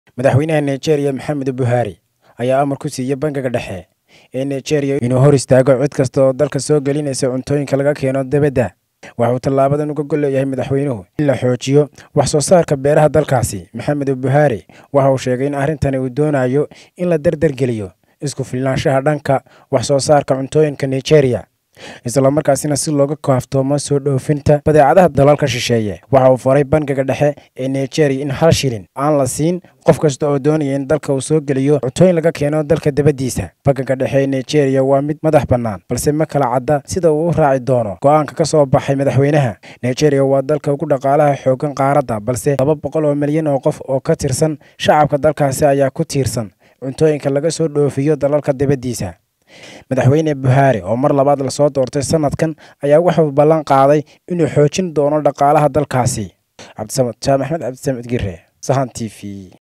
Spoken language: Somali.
madaxweynaha nigeria maxamed buhaari ayaa amar ku siiyey bangiga dhexe ee nigeria inuu hor istaago cid kasta oo dalka soo gelinaysa cuntooyinka laga keeno dibadda waxauu tallaabadan uga gol leeyahay madaxweynuhu in la xoojiyo wax soo saarka beeraha dalkaasi maxamed buhaari waxa uu sheegay in arrintani uu doonayo in la dardargeliyo isku filnaanshaha dhanka wax soo saarka cuntooyinka nigeria islamarkaasina si looga kaaftoomo soo dhoofinta badeecadaha dalalka shisheeye waxa uu faray bangiga dhexe ee nigeria in hal shilin aan la siin qof kasta oo doonaya in dalka uu soo geliyo cuntooyin laga keeno dalka dabaddiisa bangiga dhexe ee nigeria waa mid madax bannaan balse ma kala cadda sida uu u raaci doono go-aanka ka soo baxay madaxweynaha nigeria waa dalka ugu dhaqaalaha xoogan qaaradda balse laba boqol oo milyan oo qof oo ka tirsan shacabka dalkaasi ayaa ku tiirsan cuntooyinka laga soo dhoofiyo dalalka dibaddiisa madaxweyne buhaari oo mar labaad lasoo doortay sanadkan ayaa wuxuu ballan qaaday inuu xoojin doono dhaqaalaha dalkaasi cabdisamad jaam axmed cabdisamid gire sahan t v